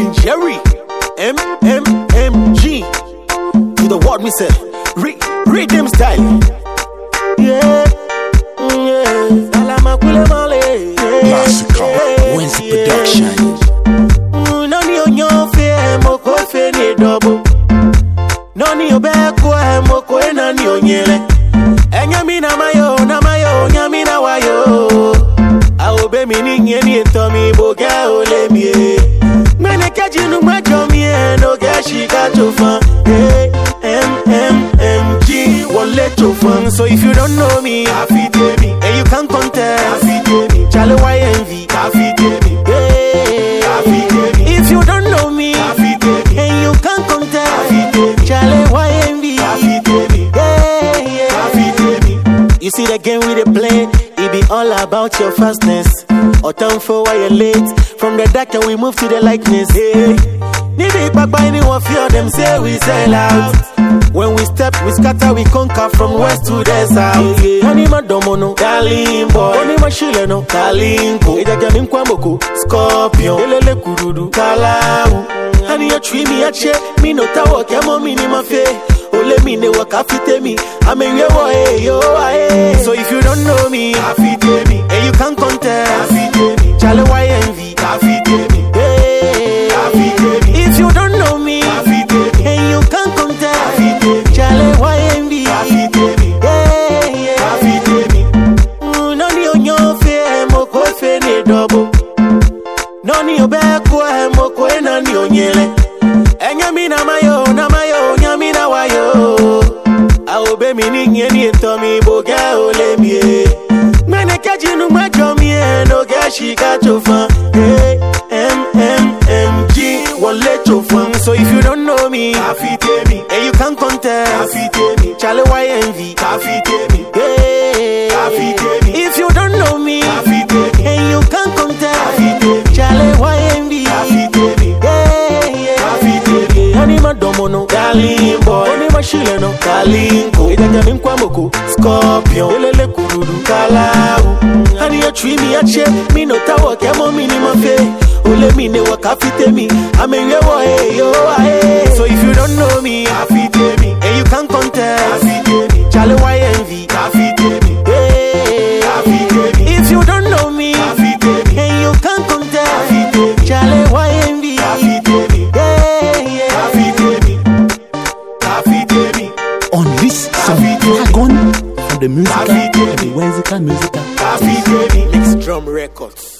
King Jerry, M M M G. To the word me say, re rhythm style. Yeah, mm, yeah. Salama kule male. Yeah, Massacre, yeah, Wednesday yeah. production. Mm, Nani onyo fe mo ko fe ni double. Nani obe ko e mo ko e nani onyele. Enya mi na mayo na mayo nya mi na wayo. A obe mi ni nye ni to mi bo ga o le mi e. Mene kaji nu ma jo mi e no ga shi ka to fan. Hey, M M M G wole to fan. So if you don't know me, afite me. And you can't contest, afite me. Chale YNV, afite me. Hey, afite me. If you don't know me, afite me. And you can't contest, afite me. Chale YNV, afite me. Hey, yeah, afite me. You see the game we dey play, it be all about your fastness. Or time for why you're late. From the dark and we move to the likeness. Hey. Nibi Papa anyone fear them say we sell out. When we step, we scatter, we conquer from west to the south. Honey madomono, darling boy. Honey mashile no, kalinko. Ejaja minkwamboko, scorpion. Elele kududu, kalau. Honey you treat me a che, me no tawo kemo mini mafe. Ole mi ne waka fite mi, ame yewo eh yo eh. So if you don't know me, afite me, and you can't contest, afite me. Chale YNV, afite me, hey, afite me. If you don't know me, afite me, and you can't contest, afite me. Chale YNV, afite me, hey, yeah, afite me. Mm, Nani onyo fe, moko fe ne double. Nani obeko e moko e nani onyele. Enya mi na mayo, na mayo, nya mi na wayo. A obe mi ni nye ni to mi bo ga ole mi e. Mene kaji nu ma jo mi e no ga shi ka to fan. Hey, M M M G wole to fan. So if you don't know me, afite me. And you can't contest, afite me. Chale YNV, afite me. Hey, afite me. If you don't know me, afite me. And you can't contest, afite me. Chale YNV, afite me. Hey, yeah, afite me. Honey madomono, darling boy. Honey mashile no, kalinko. Ejaja minkwamoko, scorpion. Elele kududu, kalau. Honey you treat me a che, me no tawo kemo mini mafe. Ole mi ne waka fite mi, ame yewo eh yo eh. So if you don't know me, afite me, and you can't contest, afite me. Chale YNV, afite me, hey, afite me. If you don't know me, afite me, and you can't contest, afite me. Chale YNV, afite me, hey, yeah, afite me, afite me, Unleash some Afite. dragon from the musical, Afite. the Wednesday musical. afite me. Next drum records.